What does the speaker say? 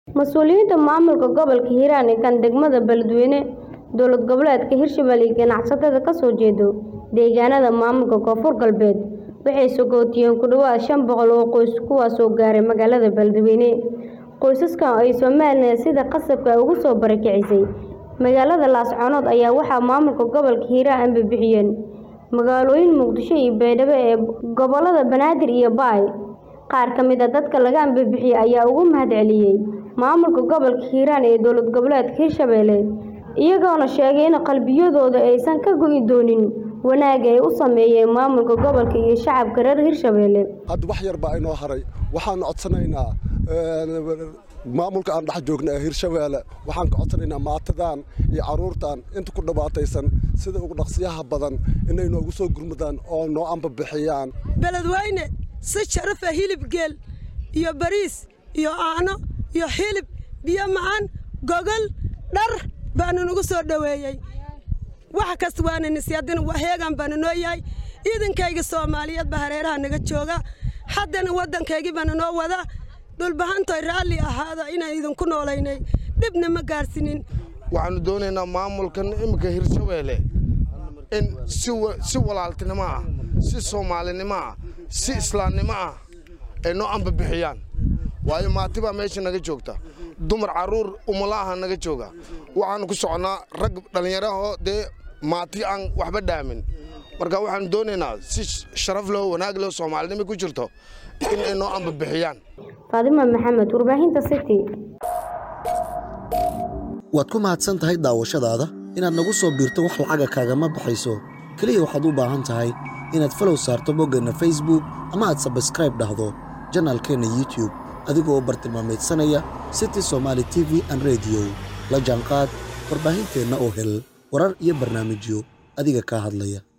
Mas'uuliyiinta maamulka gobolka Hiiraan ee kan degmada Beledweyne dowlad goboleedka Hirshabelle iyo ganacsatada ka soo jeeda deegaanada maamulka Koonfur Galbeed waxay sagootiyeen ku dhawaad shan boqol oo qoys kuwaas oo gaaray magaalada Beledweyne. Qoysaskan ay Soomaaliya sida khasabka ah uga soo barakicisay magaalada Laascaanood ayaa waxaa maamulka gobolka Hiiraan anbixiyeen magaalooyin Muqdisho iyo Baydhabo ee gobolada Banaadir iyo Baay. Qaar ka mid ah dadka laga anbixiyay ayaa uga mahadceliyay maamulka gobolka Hiiraan ee dowlad goboleedka Hirshabelle iyagoona sheegay in qalbiyadooda aysan ka go'i doonin wanaagga ay u sameeyeen maamulka gobolka iyo shacabka reer Hirshabelle. hadda wax yar baa inoo haray waxaan codsanaynaa maamulka aan dhex joogna ee hirshabeelle waxaan ka codsanaynaa maatadan iyo caruurtan inta ku dhibaataysan sida ugu dhaqsiyaha badan inay noogu soo gurmadaan oo noo ambabixiyaan beledweyne si sharafa hilib geel iyo bariis iyo aano iyo hilib biyo macaan gogol dhar baanu nagu soo dhoweeyey wax kasta waana nisyaadina waheegan baana noo yahay ciidankayga soomaaliyeed baa hareeraha naga jooga haddana waddankaygii baana noo wada dhulbahantoy raalli ahaada inaan idinku noolaynay dhibna ma gaarsiinin waxaannu doonaynaa maamulkan imminka hirshabeelle in si walaaltinimo ah si soomaalinimo ah si islaamnimo ah ay noo ambabixiyaan waayo maati baa meesha naga joogta dumar carruur umulaaha naga jooga waxaannu ku soconnaa rag dhallinyarahoo dee maati aan waxba dhaamin marka waxaannu doonaynaa si sharaf leh wanaag leh soomaalinimo ku jirto in ay noo ambabixiyaan Faadima Maxamed warbaahinta City waad ku mahadsan tahay daawashadaada inaad nagu soo biirto wax lacaga kaagama baxayso keliya waxaad u baahan tahay inaad falow saarto boggeenna facebook ama aad sabskraib dhahdo janaalkeenna youtube adigoo u bartilmaamaydsanaya city somaali t v an rediyo la jaanqaad warbaahinteenna oo hel warar iyo barnaamijyo adiga kaa hadlaya